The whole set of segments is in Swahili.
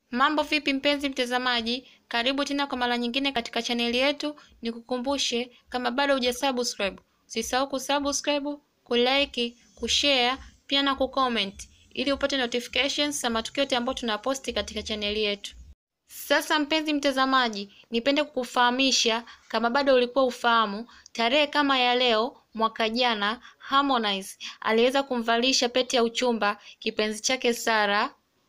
Mambo vipi mpenzi mtazamaji, karibu tena kwa mara nyingine katika chaneli yetu. Nikukumbushe kama bado hujasubscribe, usisahau kusubscribe, kulike, kushare pia na kucomment ili upate notifications za matukio yote ambayo tunaposti katika chaneli yetu. Sasa mpenzi mtazamaji, nipende kukufahamisha kama bado ulikuwa ufahamu, tarehe kama ya leo mwaka jana Harmonize aliweza kumvalisha pete ya uchumba kipenzi chake Sara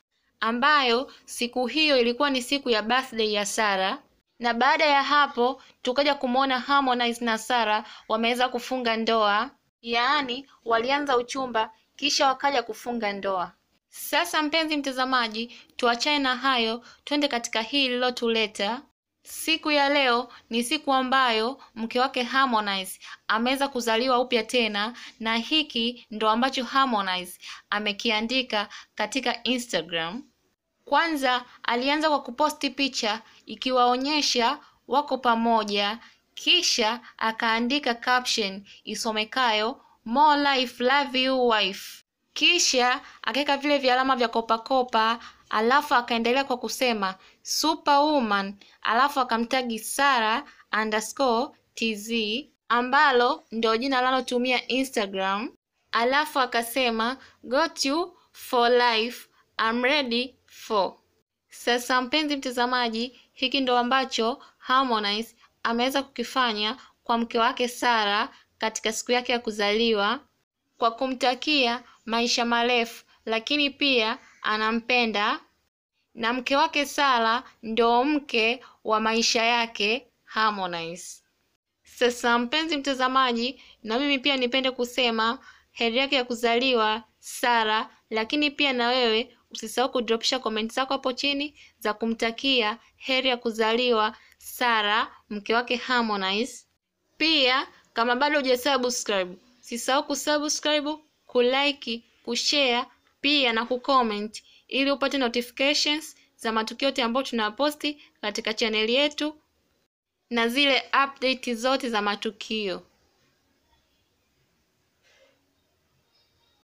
ambayo siku hiyo ilikuwa ni siku ya birthday ya Sara, na baada ya hapo tukaja kumwona Harmonize na Sara wameweza kufunga ndoa, yaani walianza uchumba kisha wakaja kufunga ndoa. Sasa mpenzi mtazamaji, tuachane na hayo, twende katika hii lililotuleta siku ya leo. Ni siku ambayo mke wake Harmonize ameweza kuzaliwa upya tena, na hiki ndo ambacho Harmonize amekiandika katika Instagram. Kwanza alianza kwa kuposti picha ikiwaonyesha wako pamoja, kisha akaandika caption isomekayo more life love you wife, kisha akaweka vile vialama vya kopakopa, alafu akaendelea kwa kusema superwoman, alafu akamtagi Sara underscore tz ambalo ndio jina analotumia Instagram, alafu akasema got you for life I'm ready for. Sasa mpenzi mtazamaji, hiki ndo ambacho Harmonize ameweza kukifanya kwa mke wake Sara katika siku yake ya kuzaliwa kwa kumtakia maisha marefu, lakini pia anampenda na mke wake Sara ndo mke wa maisha yake Harmonize. Sasa mpenzi mtazamaji, na mimi pia nipende kusema heri yake ya kuzaliwa Sara, lakini pia na wewe usisahau kudropisha komenti zako hapo chini za kumtakia heri ya kuzaliwa Sara, mke wake Harmonize. Pia kama bado hujasubscribe, usisahau kusubscribe, kulike, kushare pia na kucomment ili upate notifications za matukio yote ambayo tunaposti katika chaneli yetu na zile update zote za matukio.